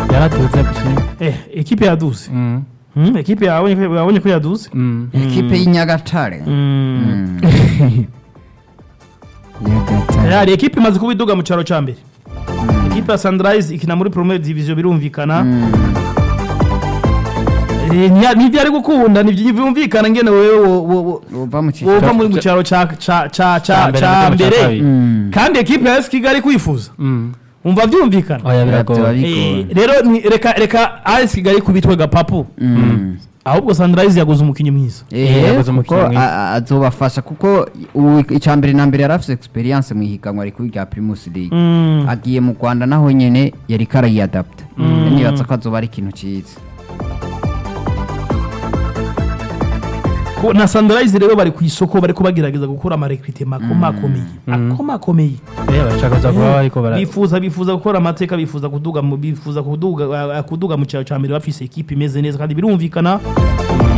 yaraduze gushima eh ekipe yaduze Mm. Hmm, ekipe yabonye ko yabonye ko yaduze Mm. ekipe y'inyagatare Mm. Nyagatare. hari ekipe imaze kuba iduga mu cyaro cya mbere ekipe ya Sunrise ikina muri Premier Division birumvikana Eh, ntiya- ntibyari gukunda ntibyumvikana ngene wewe wo- wo- wo- uva mu cyiciro wova muri mu cyaro cya cya cya Ca mbere cya n'igitego ca mbere kabiri. Mm. kandi ekipe ya AS Kigali kwifuza Mm. umva byumvikana oya biragoye Biragoye. Eh, rero ni- reka reka AS Kigali kubitwe gapapu Mm. ahubwo Sunrise yaguze umukinnyi mwiza Eh, yaguze kuko umukinnyi mwiza. a- a- azobafasha kuko ubu icya mbere na mbere yari afite experience mu ihiganwa rikuru rya Primus League Mm. agiye mu Rwanda naho nyene yari karayadapta nibatsa ko azoba ari ikintu cyiza Ko- na Sunrise rero bari ku isoko bari kubagerageza gukora amarekrite makomakomeye akomakomeye Eh, bashaka kuza kuba bariko bara bifuza bifuza gukora amateka bifuza kuduga mu bifuza kuduga uh, kuduga mu cyaro cya mbere bafise ekipe imeze neza kandi birumvikana